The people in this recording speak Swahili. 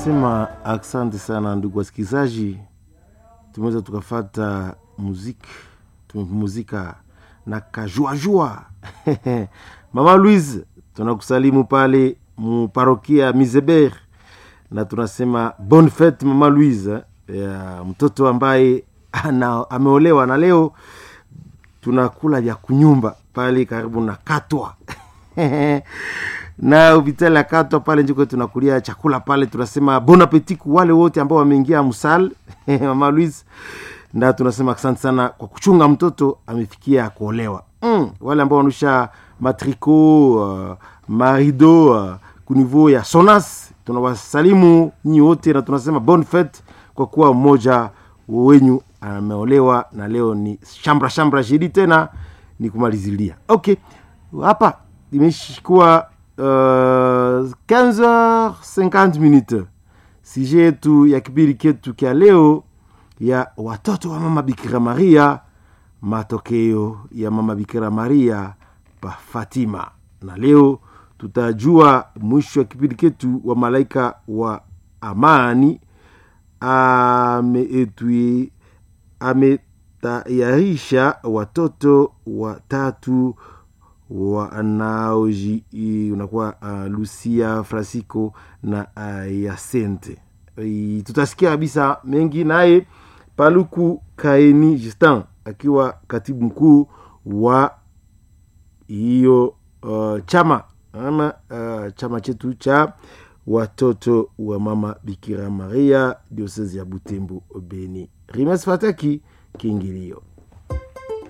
tunasema asante sana ndugu wasikilizaji tumeweza tukafata muziki tumepumuzika na kajuajua mama louise tunakusalimu pale muparokia mizeber na tunasema bonne fete mama louise ya mtoto ambaye ana, ameolewa na leo tunakula vya kunyumba pale karibu na katwa na hospitali ya katwa pale njiko tunakulia chakula pale tunasema bon appetit ku wale wote ambao wameingia msal mama louise na tunasema asante sana kwa kuchunga mtoto amefikia kuolewa mm, wale ambao wanusha matrico uh, marido uh, kunivou ya sonas tunawasalimu nyinyi wote na tunasema bon fete kwa kuwa mmoja wenyu ameolewa na leo ni shambra shambra jidi tena ni kumalizilia okay hapa imeshikuwa uh, 15h50 minute sije yetu ya kipindi ketu kya leo ya watoto wa mama bikira maria matokeo ya mama bikira maria pa fatima na leo tutajua mwisho wa kipindi ketu wa malaika wa amani ameetui ametayarisha watoto watatu wanaoji unakuwa uh, lucia francisco na uh, yasente I, tutasikia kabisa mengi naye paluku kaeni justin akiwa katibu mkuu wa hiyo uh, chama ama uh, chama chetu cha watoto wa mama bikira maria diosezi ya butembo beni rimas fataki kiingilio